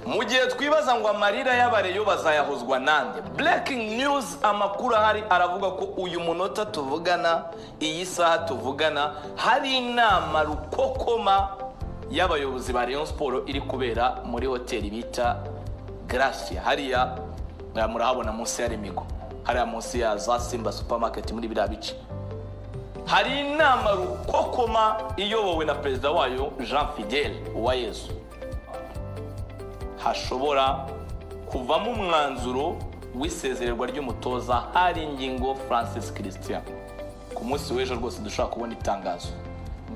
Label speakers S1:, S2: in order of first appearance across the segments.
S1: mu gihe twibaza ngo amarira y'abareyo bazayahozwa nande breaking news amakuru ahari aravuga ko uyu munota tuvugana iyi saha tuvugana hari inama rukokoma y'abayobozi ba Rayon siporo iri kubera muri hoteli bita gracia hariya eh, murahabona munsi ya remigo hariya munsi ya za simba supermarket muri biriya bice hari inama rukokoma iyobowe na perezida wayo jean fidel uwayezu hashobora kuvamo umwanzuro w'isezererwa ry'umutoza hari ingingo francis christian ku munsi w'ejo rwose dushobora kubona itangazo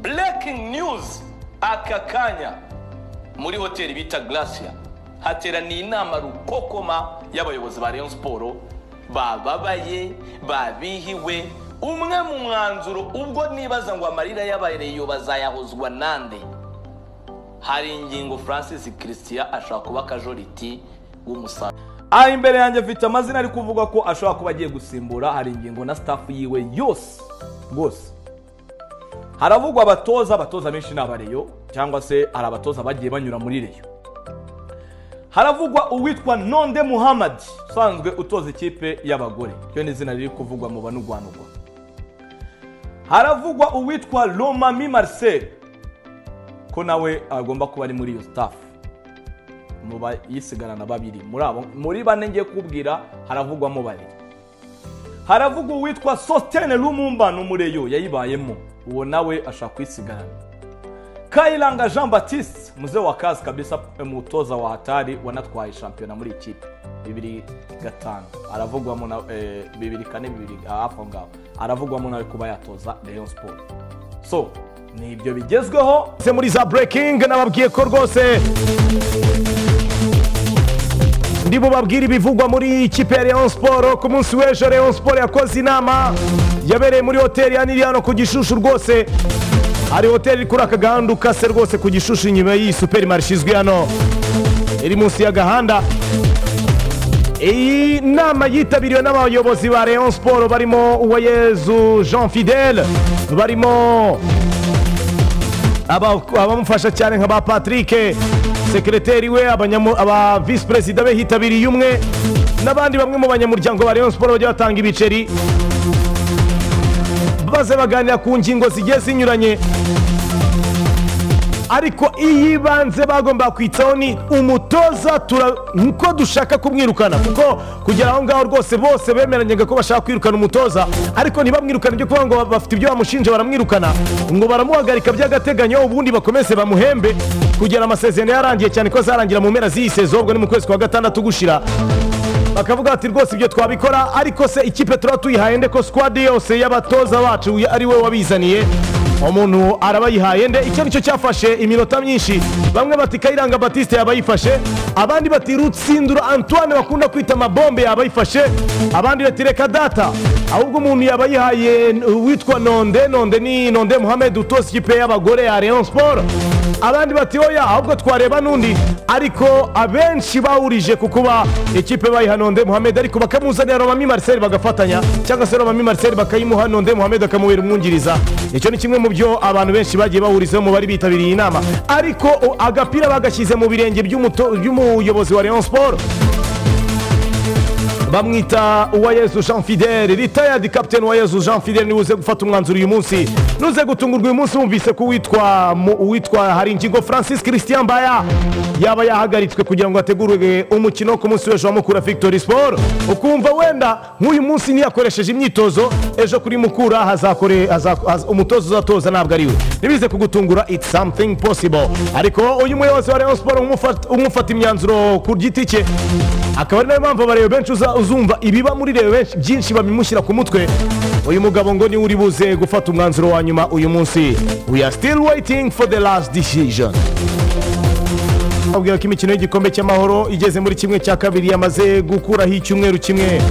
S1: breaking news aka kanya muri hoteli bita gracia hateraniye inama rukokoma y'abayobozi ba rayon siporo bababaye babihiwe umwe mu mwanzuro ubwo nibaza ngo amarira y'abareyo bazayahozwa nande hari ingingo francis christian ashobora kuba akajoriti w'umusaruro aha imbere yanjye afite amazina ari kuvuga ko ashobora kuba agiye gusimbura hari ingingo na staff yiwe yose rwose haravugwa abatoza abatoza benshi ni abareyo cyangwa se hari abatoza bagiye banyura muri reyo haravugwa uwitwa nonde muhamadi usanzwe utoza ikipe y'abagore iryo ni izina riri kuvugwa mu banurwanurwa haravugwa uwitwa romami marcel ko nawe agomba kuba ari muri iyo sitafu mu bayisigarana babiri muri abo muri bane ngiye kubwira haravugwamo babiri haravugwa uwitwa sositene rumumba ni umureyo yayibayemo uwo nawe ashaka kwisigarana kayiranga jean batiste muze wa kazi kabisa umutoza wa hatari wanatwaye shampiyona muri ikipe bibiri gatanu aravugwamo na eh, bibiri kane bibiri ah, hafi aho ngaho aravugwamo nawe kuba yatoza rayon sport so ni ibyo bigezweho
S2: Se muri za breaking nababwiye ko rwose ndi bubabwire ibivugwa muri ikipe ya Rayon Sport ku munsi w'ejo Rayon Sport yakoze inama yabereye muri hoteli ya Niliyano ku Gishushu rwose hari hoteli iri kuri aka gahanda ukase rwose ku Gishushu inyuma y'iyi superimarishe izwi hano iri munsi y'agahanda iyi nama yitabiriwe n'abayobozi ba Rayon Sport barimo Uwayezu Jean Fidel barimo aba- abamufasha cyane nka ba patrick sekreteri we abanyamu- aba visi perezida be hitabiriye umwe n'abandi bamwe mu banyamuryango ba rayon siporo bajya batanga ibiceri baze baganira ku ngingo zigiye zinyuranye ariko iyibanze bagomba kwitaho ni umutoza tura- nkuko dushaka kumwirukana kuko kugera aho ngaho rwose bose bemeranyaga ko bashaka kwirukana umutoza ariko ntibamwirukane ibyo kuvuga ngo ba- bafite ibyo bamushinja baramwirukana ngo baramuhagarika by'agateganyo ubundi bakomeze bamuhembe kugera amasezerano yarangiye cyane ko azarangira mu mpera z'iyi sezo ubwo ni mu kwezi kwa gatandatu gushira bakavuga ati rwose ibyo twabikora ariko se ikipe tuba tuyihaye nde ko squad yose y'abatoza bacu uyu ari we wabizaniye umuntu arabayihaye nde icyo nicyo cyafashe iminota myinshi bamwe bati kayiranga batiste yaba yifashe abandi bati rutsindura antoine bakunda kwita mabombe yaba yifashe abandi bati reka data ahubwo umuntu yaba yihaye n- uwitwa nonde nonde ni nonde muhammed utoza ikipe y'abagore ya rayon sport abandi bati oya ahubwo twareba n'undi ariko abenshi bawurije ku kuba ikipe bayiha nonde muhammed ariko bakamuzanira romami marcel bagafatanya cyangwa se romami marcel bakayimuha nonde muhammed akamubera umwungiriza icyo ni kimwe mu byo abantu benshi bagiye bahurizaho mu bari bitabiriye iyi nama ariko o- agapira bagashyize mu birenge by'umuto- by'umuyobozi wa rayon sport bamwita uwayezu jean fidel retired captain uwayezu jean fidel niwe uze gufata umwanzuro uyu munsi nuze gutungurwa uyu munsi wumvise ko uwitwa mu- uwitwa hari ingingo francis christian baya yaba yahagaritswe kugira ngo hategurwe umukino wo ku munsi w'ejo wa mukura victory sport ukumva wenda nk'uyu munsi ntiyakoresheje imyitozo ejo kuri mukura hazakore hazak- haz- umutoza uzatoza ntabwo ari we ntibize kugutungura it's something possible ariko uyu muyobozi wa rayon sport umufata- umufata imyanzuro ku giti cye akaba ari nayo mpamvu abareba benshi uza- uzumva ibiba muri reba benshi byinshi babimushyira ku mutwe uyu mugabo ngo niwe uri buze gufata umwanzuro wa nyuma uyu munsi we are still waiting for the last decision abwira ko imikino y'igikombe cy'amahoro igeze muri kimwe cya kabiri yamaze gukuraho icyumweru kimwe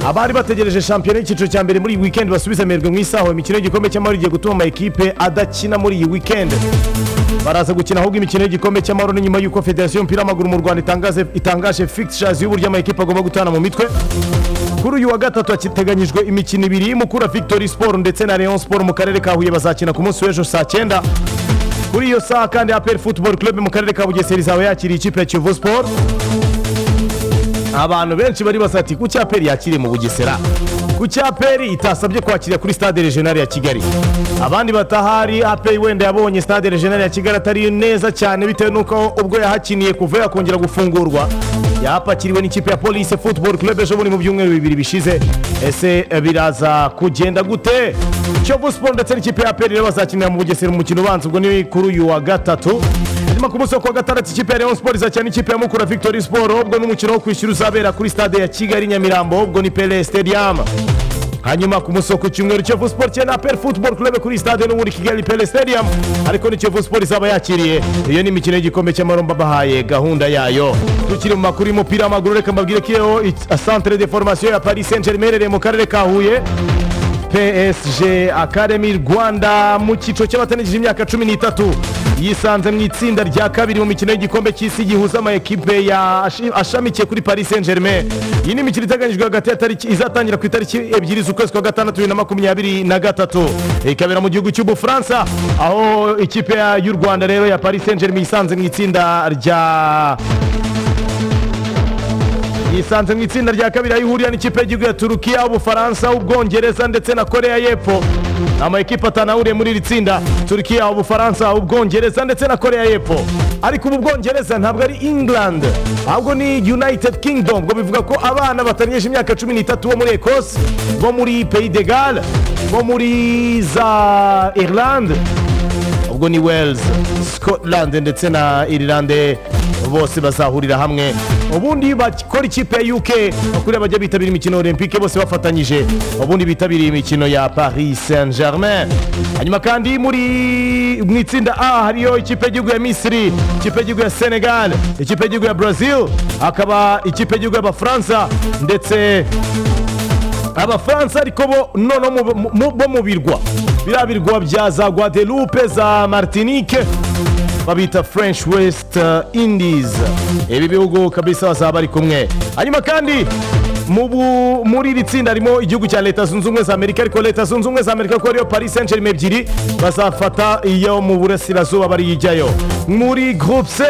S2: abari bategereje shampiyona y'icyiciro cya mbere muri iyi weekend basubiza amerwe mu isaho imikino y'igikombe cy'amahoro igiye gutuma ama ekipe adakina muri iyi weekend baraza gukina ahubwo imikino y'gikombe cy'amahoro ni nyuma y'uko federasiyo y'umupira w'amaguru mu rwanda itangaze itangaje fixtures y'uburyo amakipe agomba gutana mu mitwe kuri uyu wa gatatu hateganyijwe imikino ibiri y'umukura victory sport ndetse na rayon sport mu karere ka huye bazakina ku munsi w'ejo saa cyenda kuri iyo saha kandi aperi futuboro Club mu karere ka bugesera izaba yakiriye ikipe ya kiyovu siporo abantu benshi bari basati ku cyaperi yakiriye mu bugesera ku cyaperi itasabye kwakira kuri stade regional ya kigali abandi batahari aperi wenda yabonye stade regional ya kigali atari neza cyane bitewe n'uko ubwo yahakiniye kuva yakongera gufungurwa yapakiriwe n'ikipe ya police football club ejo bundi mu byumweru bibiri bishize ese eh, biraza kugenda gute kiyovu sport ndetse n'ikipe ya aperi rero bazakinira mu bugesera umukino ubanza ubwo ni kuri uyu wa gatatu nyuma ku munsi wo kuwa gatandatu ikipe ya leon sport izakina n'ikipe ya mukura victory sport ubwo n'umukino wo kwishyura uzabera kuri stade ya kigali nyamirambo ubwo ni pele stadium hanyuma ku munsi wo ku cyumweru kiyovu sport cyane na pele football club kuri stade n'ubundi kigali pele stadium ariko ni kiyovu sport izaba yakiriye iyo ni imikino y'igikombe cy'amaromba bahaye gahunda yayo tukiri mu makuru y'umupira w'amaguru reka mbabwire ko iyo centre de formation ya paris saint germain iherereye mu karere ka huye psg academy rwanda mu cyiciro cy'abatanigije imyaka cumi n'itatu yisanze mu itsinda rya kabiri mu mikino y'igikombe cy'isi gihuza amakipe ya ashi- ashamikiye kuri paris saint germain iyi ni imikino iteganyijwe hagati ya tariki izatangira ku itariki ebyiri z'ukwezi kwa gatandatu bibiri na makumyabiri na gatatu ikabera mu gihugu cy'ubufaransa aho ikipe ya- y'u rwanda rero ya paris saint germain yisanze mu itsinda rya yisanze mu itsinda rya kabiri aho ihurira n'ikipe y'igihugu ya turukiya ubufaransa ubwongereza ndetse na korea y'epfo ni amakipe atanu ahuriye muri iri tsinda turukiya ubufaransa ubwongereza ndetse na korea y'epfo ariko ubu bwongereza ntabwo ari england ahubwo ni united kingdom ngo bivuga ko abana batarengeje imyaka cumi n'itatu bo muri ecosse bo muri pays de gale bo muri za irlande ubwo ni wales scotland ndetse na irilande bose bazahurira hamwe ubundi bakora ikipe ya uk bakuriya bajya bitabira imikino olympique bose bafatanyije ubundi bitabiriye imikino ya paris saint germain hanyuma kandi muri mu itsinda a hariyo ikipe y'igihugu ya misiri ikipe y'igihugu ya senegal ikipe y'igihugu ya brazil hakaba ikipe y'igihugu y'abafaransa ndetse abafaransa ariko bo noneho mu- mu- mu- bo mu birwa biriya birwa bya za guadeloupe za martinique babita french west uh, indies ibi bihugu kabisa bazaba bari kumwe hanyuma kandi mu bu- muri iri tsinda harimo igihugu cya leta zunze ubumwe za amerika ariko leta zunze ubumwe za amerika kuko ariyo paris saint germain ebyiri bazafata iyo mu burasirazuba barijyayo muri groupe c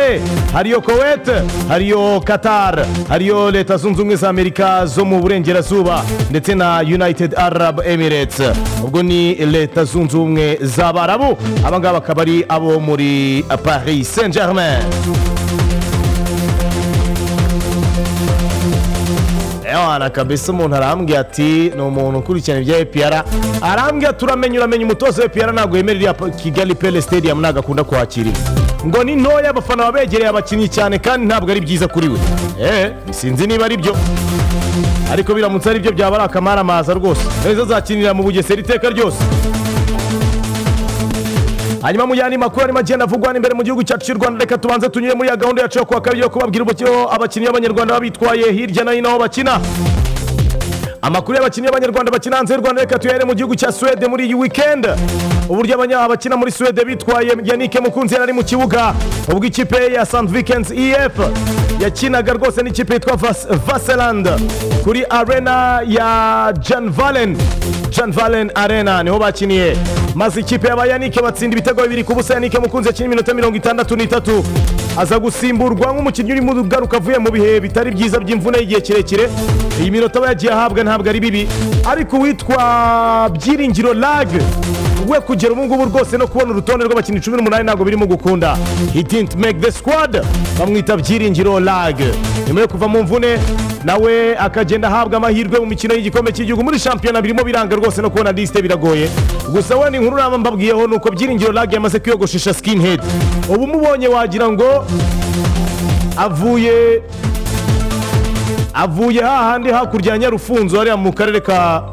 S2: hariyo kuwait hariyo qatar hariyo leta zunze ubumwe za amerika zo mu burengerazuba ndetse na united arab emirates ubwo ni leta zunze ubumwe z'abarabu aba ngaba akaba ari abo muri paris saint germain ewana kabisa umuntu arambwira ati ni umuntu ukurikirana ibya epr arambwira turamenya uramenya umutoza wa epr ntabwo yemera iriya pa- kigali pele stadium ntabwo akunda kuhakirira ngo ni ntoya abafana babegereye abakinnyi cyane kandi ntabwo ari byiza kuri we eee sinzi niba ari byo ariko biramutse ari byo byaba ari akamaramaraza rwose neza azakinira mu bugesera iteka ryose hanyuma mu yandi makuru arimo agenda avugwa imbere mu gihugu cyacu cy'u rwanda reka tubanze tunyure muri ya gahunda yacu yo kuwa kabiri yo kubabwira uburyo abakinnyi b'abanyarwanda baba bitwaye hirya no hino aho bakina amakuru y'abakinnyi b'abanyarwanda bakina hanze y'u rwanda reka tuyahere mu gihugu cya suwede muri iyi weekend uburyo abanya- abakina muri suwede bitwaye yanike mukunzi yari ari mu kibuga ubwo ikipe ya st vikens ef yakinaga rwose n'ikipe yitwa Vas- vaseland kuri arena ya jan valen jan valen arena niho bakiniye maze ikipe ya ba yanike batsinda ibitego bibiri ku busa yanike mukunzi yakina iminota mirongo itandatu n'itatu aza gusimburwa nk'umukinnyi urimo ugaruka avuye mu bihe bitari byiza by'imvune y'igihe kirekire iyi minota aba yagiye ahabwa ntabwo ari bibi ariko uwitwa byiringiro lag we kugera ubu ngubu rwose no kubona urutonde rw'abakinnyi cumi n'umunani ntabwo birimo gukunda he didn't make the squad bamwita byiringiro lag nyuma yo kuva mu mvune nawe akagenda ahabwa amahirwe mu mikino y'igikombe cy'igihugu muri shampiyona birimo biranga rwose no kubona lisite biragoye gusa we ni inkuru naba mbabwiyeho ni uko byiringiro lag yamaze kwiyogoshesha skinhead ubu umubonye wagira ngo avuye avuye hahandi hakurya ya nyarufunzo hariya mu karere ka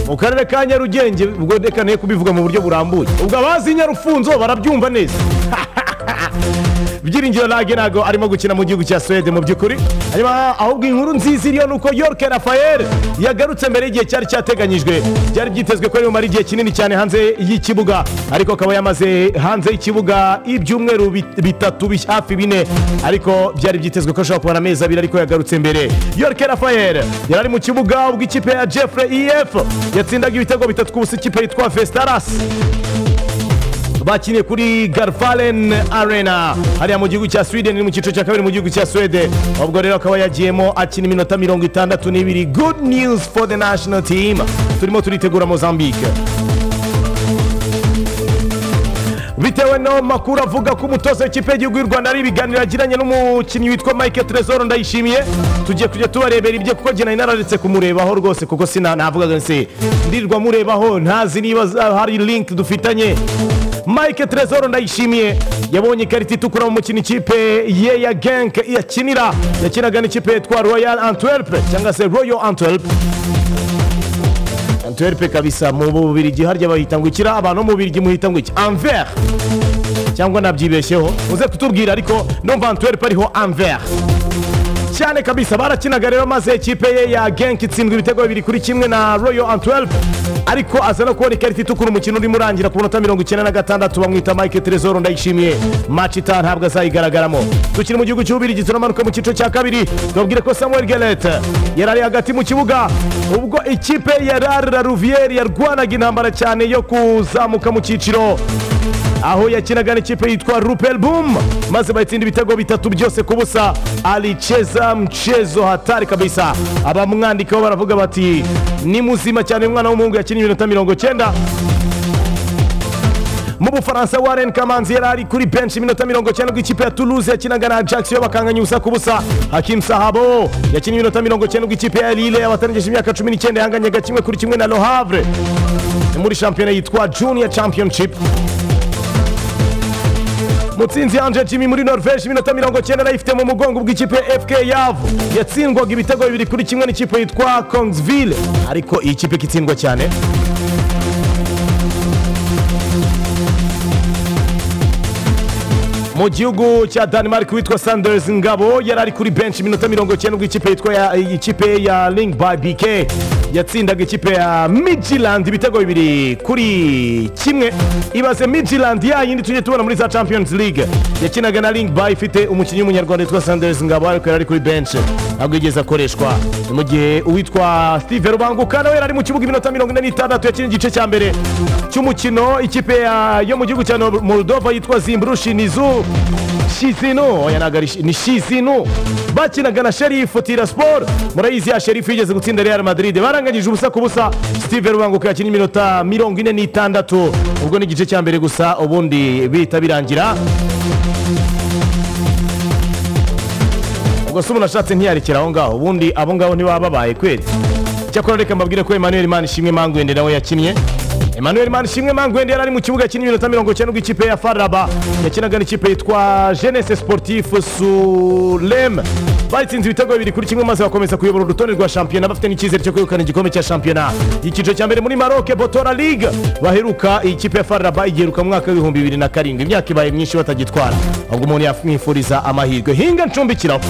S2: mu karere ka nyarugenge ubwo reka ne kubivuga mu buryo burambuye ubwo abazi nyarufunzo barabyumva neza byiringiro lage ntabwo arimo gukina mu gihugu cya suwede mu by'ukuri hanyuma ahubwo inkuru nziza iriyo ni uko yorke rafael yagarutse mbere y'igihe cyari cyateganyijwe byari byitezwe ko ari bumare igihe kinini cyane hanze y'ikibuga ariko akaba yamaze hanze y'ikibuga ibyumweru bit- bitatu bi- hafi bine ariko byari byitezwe ko ashobora kubona amezi abiri ariko yagarutse mbere yorke rafael yari ari mu kibuga ubwo ikipe ya jeffrey ef yatsindaga ibitego bitatu ku busa ikipe yitwa vestaras bakiniye kuri garvalen arena hariya mu gihugu cya sweden ni mu cyiciro cya kabiri mu gihugu cya swede ubwo rero akaba yagiyemo akina iminota mirongo itandatu n'ibiri good news for the national team turimo turitegura mozambique bitewe no makuru avuga ko umutoza w'ikipe y'igihugu y'u rwanda ari ibiganiro yagiranye n'umukinnyi witwa mike trezor ndayishimiye tugiye kujya tubarebera ibyo kuko njye nari nararetse kumurebaho rwose kuko sina navugaga nse ndirirwa murebaho ntazi niba za- hari link dufitanye mike trezor ndayishimiye yabonye ikarita itukura mu mukino ikipe ye ya genk yakinira yakinaga n'ikipe yitwa royal antwerp cyangwa se royal antwerp antwerp kabisa mu bubirigi harya bahita ngo ikira abantu bo mu bubirigi muhita ngo iki anver cyangwa nabyibeshyeho uze kutubwira ariko numva antwerp ariho anver cyane kabisa barakinaga rero maze ikipe ye ya genk itsindwa ibitego bibiri kuri kimwe na royal antwerp ariko aza no kubona ikarita itukura umukino urimo urangira ku minota mirongo icyenda na gatandatu bamwita mike trezor ndayishimiye match itaha ntabwo azayigaragaramo tukiri mu gihugu cy'ububirigi turamanuka mu cyiciro cya kabiri tubabwire ko samuel gelet yari ari hagati mu kibuga ubwo ikipe ya rar la ruviere yarwanaga intambara cyane yo kuzamuka mu cyiciro aho yakinaga n'ikipe yitwa rupel bum maze bayitsinda ibitego bitatu byose ku busa alicheza mchezo hatari kabisa abamwandikaho baravuga bati ni muzima cyane uyu mwana w'umuhungu yakinnye iminota mirongo cyenda mu bufaransa waren kamanzi yari ari kuri benshi iminota mirongo cyenda ubwo ikipe ya toulouse yakinaga na ajax yo bakanganya ubusa ku busa hakim sahabo yakinnye iminota mirongo cyenda ubwo ikipe ya lille abatarengeje imyaka cumi n'icyenda yahanganyaga kimwe kuri kimwe na Le Havre muri shampiyona yitwa junior championship mutsinzi yanje jimmy muri norvege iminota mirongo cyenda nayifite mu mugongo bw'ikipe fk yavu yatsindwaga ibitego bibiri kuri kimwe n'ikipe yitwa kongsville ariko iyi kipe ikitsindwa cyane mu gihugu cya denmark witwa sanders ngabo yari ari kuri benshi iminota mirongo cyenda ubwo ikipe yitwa ya- ikipe ya link by bk yatsindaga ikipe ya midland ibitego bibiri kuri kimwe ibaze midland ya yindi tujye tubona muri za champions league yakinaga na link by ifite umukinnyi w'umunyarwanda witwa sanders ngabo ariko yari ari kuri benshi ntabwo yigeze akoreshwa Ni mu gihe uwitwa steve rubanguka nawe yari ari mu kibuga iminota mirongo ine n'itandatu yakinnye igice cya mbere cy'umukino ikipe ya- yo mu gihugu cya Nor- moldova yitwa zimbrushinizu shizino oya ntabwo ari shi- ni shizino bakinaga na sherifu tira siporo murayizi ya sherifu yigeze gutsinda real madrid baranganyije ubusa ku busa steve rubanguka yakinnye iminota mirongo ine n'itandatu ubwo ni igice cya mbere gusa ubundi bihita birangira ubwo se umuntu ashatse ntiyarekera aho ngaho ubundi abo ngabo ntibaba babaye kweri icyakora reka mbabwire ko emmanuel manishimwe mangwende nawe yakinnye emmanuel manishimwe mangwende yari ari mu kibuga yakinnye iminota mirongo cyenda ubwo ikipe ya faraba yakinaga n'ikipe yitwa jeunesse sportif sulem batsinze ibitego bibiri kuri kimwe maze bakomeza kuyobora urutonde rwa shampiyona bafite n'icyizere cyo kwegukana igikombe cya shampiyona icyiciro cya mbere muri maroc botora league baheruka iyi kipe ya faraba igiheruka mu mwaka w'ibihumbi bibiri na karindwi imyaka ibaye myinshi batagitwara ahubwo umuntu yamwifuriza amahirwe hinga ncumbikiraho